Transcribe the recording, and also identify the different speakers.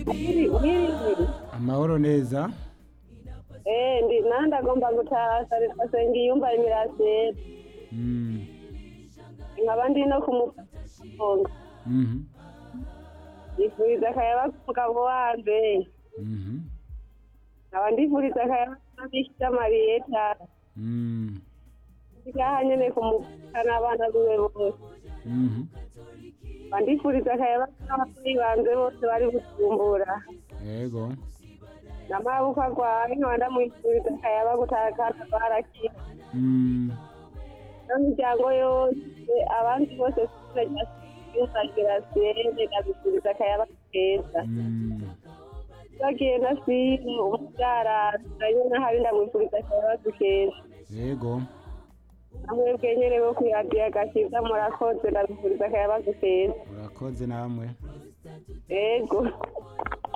Speaker 1: mwiriwe
Speaker 2: amahoro neza
Speaker 1: eh ndi nandi agomba gutaha asenga iyumba imirasire
Speaker 2: Mm,
Speaker 1: nkaba ndi no kumufunga
Speaker 2: mhm,
Speaker 1: yifuriza akayaba k'umugabo wanje
Speaker 2: mhm,
Speaker 1: nkaba ndifuriza akayaba k'abishya mariyeta
Speaker 2: mm,
Speaker 1: ngaha nyene kumufuka n'abana biwe bose
Speaker 2: mhm.
Speaker 1: nkaba ndifuriza akayaba k'abavyeyi banje bose bari bujumbura
Speaker 2: yego
Speaker 1: n'amaboko agwaye nkaba ndamwifuriza akayaba gutaha kandi barakira
Speaker 2: Mm,
Speaker 1: n'imiryango yose abandi bose kuzagira sende ndabifuriza akayaba keza
Speaker 2: mm,
Speaker 1: bagiye na sine umubyara nyine hari ndamwifuriza akayaba keza
Speaker 2: yego
Speaker 1: namwebwe nyene bo kwiradiyo agakiza murakoze ndabifuriza akayaba keza
Speaker 2: urakoze namwe
Speaker 1: ego